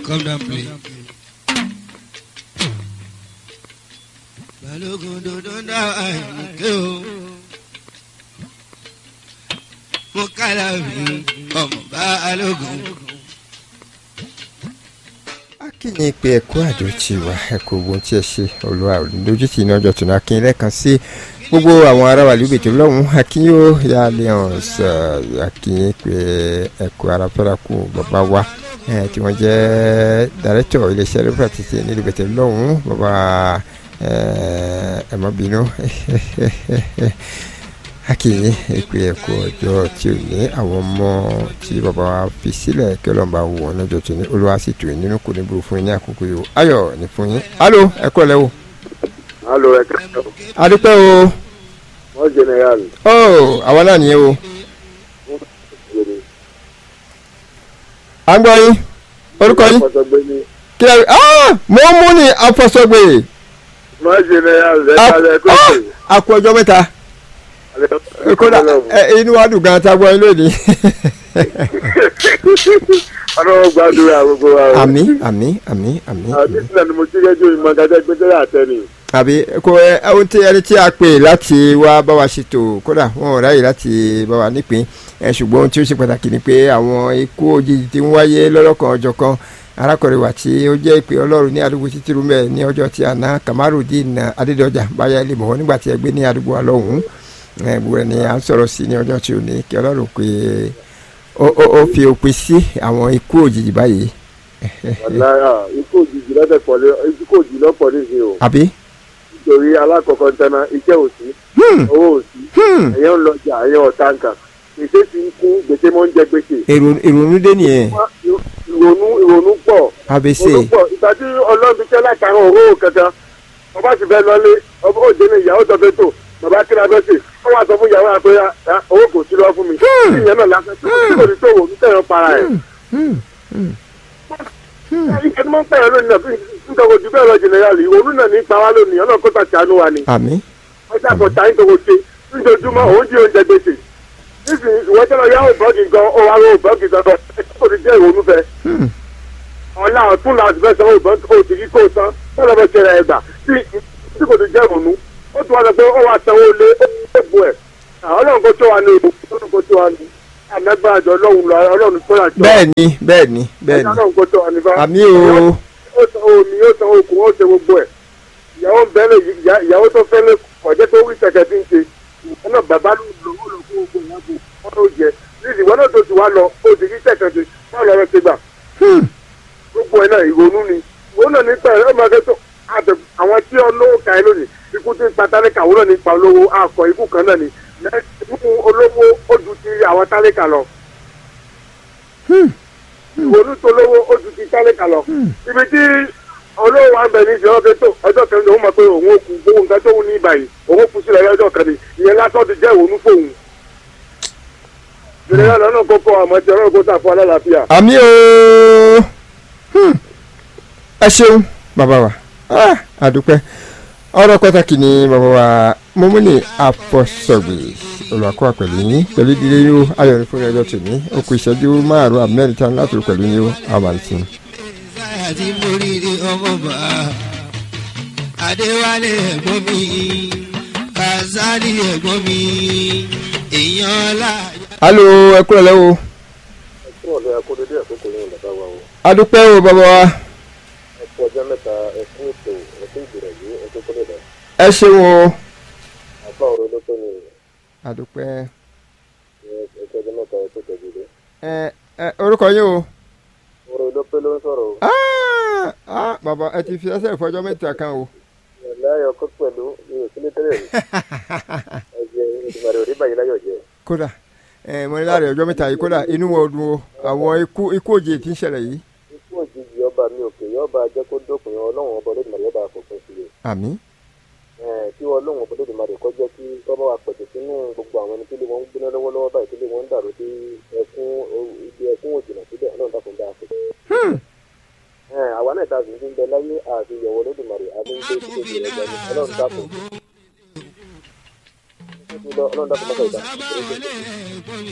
come down play. balógun dodo dá àìmùké o mo kálá mi ọmọ balógun. akínyìn pé ẹkú àjọ tí wà ẹkú ogun tí ẹ ṣe olúwa ò ní lójú tì ní ọjọ́ tó náà akínyìn lẹ́ẹ̀kan sí gbogbo àwọn ará wà lóbìtì lọ́hùn akínyìn ó yà lẹ́hàn sọ akínyìn pé ẹkú ara fẹ́ra kú bàbá wa ẹ tí wọ́n jẹ́ dàrẹ́tọ̀ iléeṣẹ́ rẹ́pà títí ní lóbìtì lọ́hùn bàbá ẹ má bínú akínyìn pé ẹkú ọjọ́ tí ò ní àwọn ọmọ tí bàbá wa fi sílẹ̀ kí ọlọ́run bá wù wọ́n lọ́jọ́ tó ní olúwa sì tù yín nínú kò ní burú fún yín ní àkókò yìí o ayọ̀ ní fún yín alo ẹ kúrò lẹ́wọ̀ alo ẹ kẹsàn adúpẹ́ o wọn general ó àwa náà nìyẹn o à ń gbọ́ yín orúkọ yín ọsọgbẹ ni kí ẹ ah mo mú ní afọsọgbè wọn general ẹ kálẹ kó ṣe àkú ọjọ́ mẹ́ta kódà ẹ, inú wa dùn gan ta gbọ́ yín lónìí ọlọ́wọ́ gbàdúrà gbogbo wa o àmì àmì àmì àmì àbí sílẹ̀ ni mo ti rẹ́jọ́ ìmọ̀ gàdá gbẹ́dẹ́rẹ́ àtẹnì àbí kò ẹ ohun tí ẹni tí a pè láti wá bá wa ṣètò kódà wọn ò ráyè láti bá wa nípìn ẹ ṣùgbọ́n ohun tí ó ṣe pàtàkì ni pé àwọn ikú òjijì tí ń wáyé lọ́lọ́kan ọjọ́ kan arákùnrin wa tí ó jẹ́ ìpè ọlọ́run ní àdúgbò títí rúmẹ̀ ní ọjọ́ tí àná kamarudin adédọjà báyà ilé mọ̀ nígbà tí ẹ gbé ní àdúgbò alọ́hùn ẹ gbogbo ẹni à ń sọ̀rọ̀ sí ní ọjọ́ tí ò ní kí ọlọ́run pé ó ó ó fi òpin sí àwọn ikú òjijì báyìí ọ̀láyà ikú òjijì lọ́tẹ̀ pọ̀ lé ikú òjijì lọ́pọ̀ nísìnyí o àbí. nítorí alákọ̀ọ́kọ́ ń tẹ́ná iṣẹ́ òsì Hmm, owó òsì hmm. ẹ̀yẹ́ ń lọjà ẹ̀yẹ́ ọ̀tá nǹkan gbèsè ti ń kún gbèsè mọ́ ń jẹ gbèsè èrò ìrònú dé nìyẹn ìrònú ìrònú pọ̀ abc ìrònú pọ̀ ìgbà tí ọlọ́run ti tẹ́ látara òróró kankan ọba sì fẹ́ lọlé ọba òjò ní ìyàwó tó fẹ́ tó bàbá kí la fẹ́ sè ó wà sọ fún ìyàwó àpé "Ah, owó kò sí lọ fún mi kí ìyẹn náà lásán tí kò ní tó wò ní tẹ̀yàn para ẹ̀. ìkẹ́ tí wọ́n ń pẹ̀yàn lónìí náà nítorí ojú bẹ́ẹ̀ lọ jẹnẹrálì ìrònú náà ní pa wá lónìí ọlọ́run kó tàṣà àánú wa ni àmì wọ́n ṣàkóso táyé tó kò ṣe níjojúmọ́ òun jí oúnjẹ gbèsè nísìnyí ìwọ́n tẹ́lẹ̀ yá òbọ́ọ̀gì gan ó wá ró òbọ́ọ̀gì gangan kò ní jẹ́ ìrònú fẹ́ Hmm. ọ̀la ọ̀tún láti fẹ́ sanwó ìbọn tó ti kí kó san wọ́n lọ́ fẹ́ ṣe rẹ̀ ẹ̀gbà tí tí kò ti jẹ́ ìrònú ó tún wá sọ pé ó wá sanwó lé ó ti bu ẹ̀ ọlọ́run kó tó wa ní ìbò ọlọ́run kó tó wa ní àmẹ́gbàá àjọ ọlọ́run lọ ọlọ́run tó yà jọ bẹ́ẹ̀ ni bẹ́ẹ̀ ni bẹ́ẹ̀ ni ọlọ́run kó tó wa ní bá àmì o ó san omi ó san okùn ó ṣe gbogbo ẹ̀ ìyàwó ń bẹ́lẹ̀ ìyàwó tó fẹ́ lé ọ̀jẹ́ tó wí kẹ̀kẹ́ tí ń ṣe ìwọ náà bàbá ló lò ó lò fún ogun ìyàbò wọn ló jẹ níbi ìwọ náà tó ti wá lọ ó ti rí kẹ̀kẹ́ ṣe wọn lọ rẹ ti gbà Hmm. gbogbo ẹ̀ náà ìrònú ni ìrònú náà nípa ẹ̀ ọmọ akẹ́ tó àtẹ àwọn tí olówó ka ẹ lónìí ikú tí ń pa tálíkà òun náà nípa olówó akọ ikú kan náà ni ikú olówó ó ju ti àwọn tálíkà lọ ìrònú tó lówó ó ju ti tálíkà lọ ibi tí olówó wa ń bẹ ní ìṣẹ́ ọ̀kẹ́ tó ọjọ́ kan ní òun mọ̀ pé òun ò kú gbówó nǹkan tó ń ní ìbàyìí òun kú sílẹ̀ ọjọ́ kan ní ìyẹn lásán ti jẹ́ ìrònú fóun ìrìnà lọ́nà kókó àmọ́ ti ọlọ́run kó sàfún alálàáfíà. àmì o Hmm. ẹ ṣeun bàbá wa Ah, àdúpẹ́ ọ̀rọ̀ pàtàkì ni bàbá wa mọ́múnì àfọ̀sọ̀gbè olùwàkọ́ pẹ̀lú yín pẹ̀lú ìdílé yín o ayọ̀ ní fún ọjọ́ tòní ó kù ìṣẹ́jú márùn-ún àbí mẹ́rin tán láti rò pẹ̀lú yín o àmàlìsìn. Ìsáyà tí mo rí ní ọmọ bá Adéwálé ẹ̀gbọ́n mi, Kazali ẹ̀gbọ́n mi, èèyàn ọlá. alo ẹ kúrò lẹ́wọ̀ fún ọ̀dọ́ akódédé àkókò yẹn bàbá wa o adúpẹ́ o bàbá wa ẹ̀kú ọjọ́ mẹ́ta ẹ̀kú ètò ẹ̀kú ìbẹ̀rẹ̀ yìí ẹ̀kú kọ́lẹ̀ dà ẹ ṣeun o àbá ọ̀rọ̀ ló tó ní adúpẹ́ ẹ̀kú ọjọ́ mẹ́ta ẹ̀kú tẹ̀jú dé ẹ ẹ orúkọ yín o. ọ̀rọ̀ ló pé ló ń sọ̀rọ̀ o Ah, ah, bàbá ẹ ti fi ẹsẹ̀ ìfọjọ́ mẹ́ta kan o. láyọ̀ kó pẹ̀lú mi ò sílé tẹ́lẹ̀ rí ẹ̀jẹ̀ ìdìbàrẹ̀ òrí bàyí láyọ̀ jẹ́ kódà ẹ mọ ní láàrin ọjọ́ mẹ́ta yìí kódà inú wọn dùn o àwọn ikú ikú òjì tí ń ṣẹlẹ̀ yìí. ikú òjijì ọba mi òkè yọba jẹ́ kó dópin ọlọ́run ọba olódùmarè ọba àfọ̀fẹ́ sí i àmì kí ọlọ́run ọba olódùmarè kọ́ jẹ́ kí tọ́ba wa pẹ̀tẹ̀ sínú gbogbo àwọn ẹni tí ilé wọn ń gbóná lọ́wọ́lọ́wọ́ báyìí tí ilé wọn ń dàrú sí ẹkún ibi ẹkún òjìnà síbẹ̀ ọlọ́run dákun dáa fún àwa náà ta sì ń bẹ láyé àti ìyọ̀wọ́ olódùmarè àti ń gbé síbi ìrẹ̀jà ní ọlọ́run dákun ọlọ́run dákun mọ́tò ìdá Sábà wọlé ẹ̀gbọ́n mi.